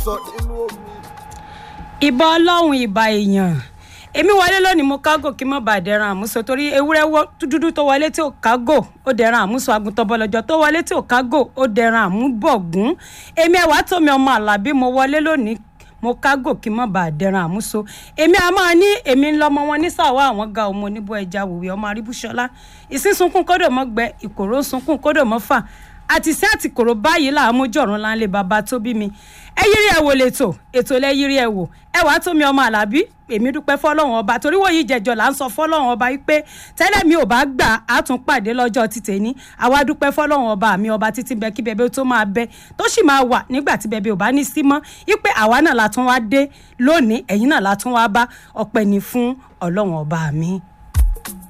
sọ nínú omi. ìbà ọlọ́run ìbà èèyàn èmi wọlé lónìí mo kágò kí n má bàa dẹran àmúso torí ewúrẹ́ wọ́ dúdú tó wọlé tí ò kágò ó dẹran àmúso àgùntàn bọ̀lọ̀jọ̀ tó wọlé tí ò kágò ó dẹran àmúbọ̀gún èmi ẹ̀wà tómi ọmọ àlàbí mo wọlé lónìí mo kágò kí n má bàa dẹran àmúso èmi a máa ní èmi ń lọmọ wọn ní sàwọ́ àwọn ga ọmọ oníbọ̀ ẹja wòwe ọmọ aríbúṣọlá ìsísunkún kódò mọ́ gbẹ ìkòrò ń sunkún kódò mọ́ fà àti sí àtìkòrò báyìí là á mójú ọ̀run láńlé bàbá tó bí mi ẹ yírí ẹ wò lẹ́tọ̀ ètò lẹ yírí ẹ wò ẹ wàá tó mi ọmọ àlàbí èmi dúpẹ́ fọlọ́run ọba torí wòye jẹjọ là ń sọ fọlọ́run ọba wípé tẹ́lẹ̀ mi ò bá gbà á tún pàdé lọ́jọ́ títẹ̀ ní àwa dúpẹ́ fọlọ́run ọba mi ọba títí bẹ kí bẹbẹ tó máa bẹ tó sì máa wà nígbà tí bẹbẹ ò bá ní sí mọ́ wípé àwa náà la tún wá dé lónìí ẹ̀yin náà la tún wá bá ọpẹ́ ni fún ọlọ́run ọba mi.